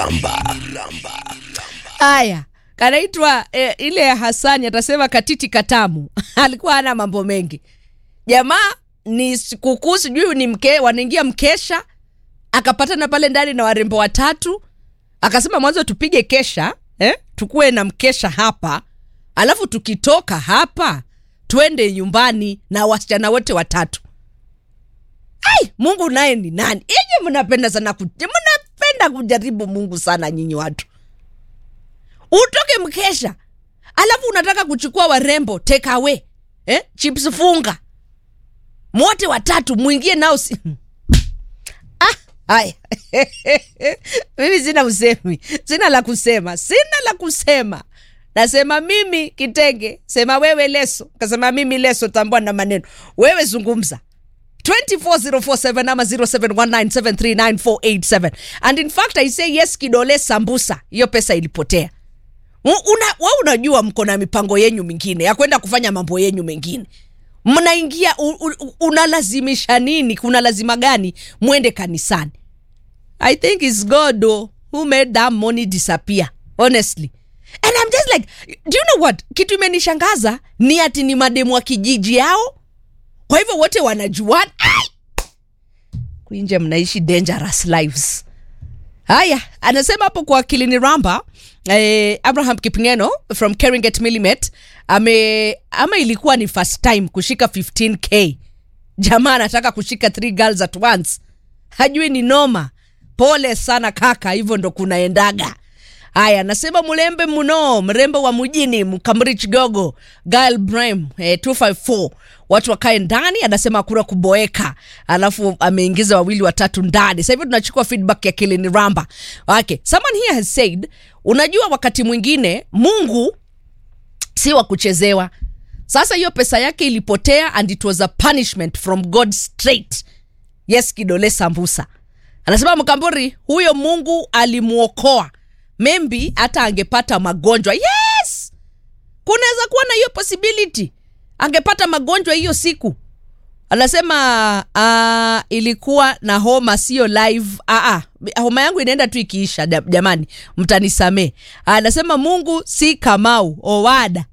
Haya, kanaitwa eh, ile ya Hasani atasema katiti katamu alikuwa hana mambo mengi. Jamaa ni sikukuu, sijui ni mke, wanaingia mkesha, akapatana pale ndani na warembo watatu, akasema mwanzo tupige kesha eh, tukuwe na mkesha hapa, alafu tukitoka hapa twende nyumbani na wasichana wote watatu. Ai, Mungu naye ni nani? Inyi mnapenda sana ku, mnapenda kujaribu Mungu sana nyinyi watu. Utoke mkesha, alafu unataka kuchukua warembo take away. Eh? Chips funga. Mwote watatu muingie nao si... Ah, haya. mimi sina usemi. Sina la kusema. Sina la kusema. Nasema mimi kitenge, sema wewe leso. Kasema mimi leso tambua na maneno. Wewe zungumza. 24047 ama 0719739487 and in fact i say yes kidole sambusa hiyo pesa ilipotea U- una, wa unajua mko na mipango yenyu mingine ya kwenda kufanya mambo yenyu mengine mnaingia u- u- unalazimisha nini kuna lazima gani mwende kanisani i think its god oh, who made that money disappear honestly and i'm just like do you know what kitu imenishangaza ni ati ni mademu wa kijiji yao kwa hivyo wote wanajuana Ai! kuinje mnaishi dangerous lives haya anasema hapo kwa kilini ramba eh, abraham kipngeno from keringet millimet ame ama ilikuwa ni first time kushika 15k jamaa anataka kushika three girls at once hajui ni noma pole sana kaka hivyo ndo kunaendaga haya nasema mlembe mno mrembo wa mjini mkamrich gogo gal bram eh, 254 watu wakae ndani anasema hakuna kuboeka alafu ameingiza wawili watatu ndani sasa hivi tunachukua feedback ya kilini ramba okay someone here has said unajua wakati mwingine mungu si wa kuchezewa sasa hiyo pesa yake ilipotea and it was a punishment from god straight yes kidole sambusa anasema mkamburi huyo mungu alimwokoa membi hata angepata magonjwa yes kunaweza kuwa na hiyo possibility angepata magonjwa hiyo siku anasema uh, ilikuwa na homa sio live uh, uh, homa yangu inaenda tu ikiisha ja- jamani mtanisamee anasema mungu si kamau owada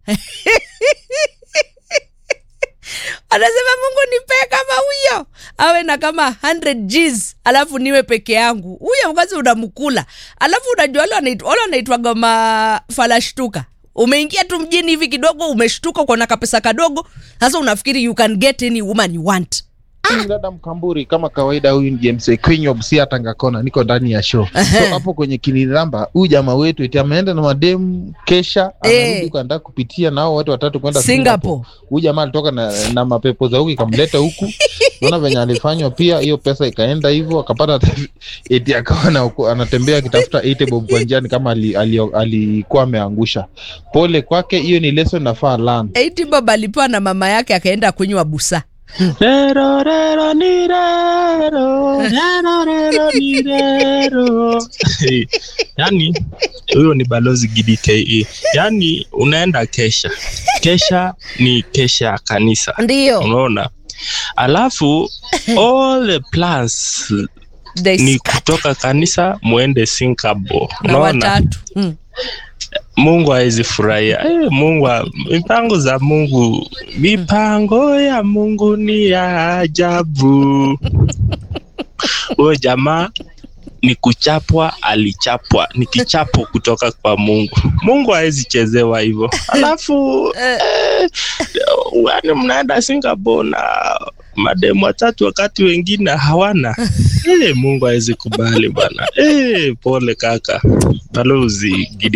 anasema mungu nipee kama huyo awe na kama 100 gs alafu niwe peke yangu huyo kwanza unamkula alafu unajua wale wanait- wale wanaitwaga mafalashtuka umeingia tu mjini hivi kidogo umeshtuka uko na kapesa kadogo sasa unafikiri you can get any woman you want Mimi dada Mkamburi, kama kawaida, huyu ni James Queen si atangakona, niko ndani ya show. So hapo kwenye kiniramba, huyu jamaa wetu eti ameenda na mademu kesha, Eh. anarudi huko anataka kupitia nao watu watatu kwenda Singapore. Huyu jamaa alitoka na, na mapepo za huku ikamleta huku, naona venye alifanywa pia, hiyo pesa ikaenda hivyo, akapata hata eti akawa na- anatembea akitafuta 80 bob kwa njiani kama alikuwa ali, ali, alikuwa ameangusha. Pole kwake, hiyo ni lesson nafaa learn. 80 bob alipewa na mama yake akaenda kunywa busa Rero, rero, ni rero. Rero, rero, ni rero. yani huyo ni balozi Gidi KE. Yani unaenda kesha, kesha ni kesha ya kanisa, ndio unaona. Alafu all the plans They ni scatter kutoka kanisa muende Singapore, na unaona. watatu mm. Mungu hawezi furahia. Eh, Mungu wa- mipango za Mungu, mipango ya Mungu ni ya ajabu. Huyo jamaa ni kuchapwa, alichapwa, ni kichapo kutoka kwa Mungu. Mungu hawezi chezewa hivyo. Alafu eh, yani mnaenda Singapore na mademu watatu wakati wengine hawana. Eh, Mungu hawezi kubali bwana. Eh, pole kaka. Balozi Gidi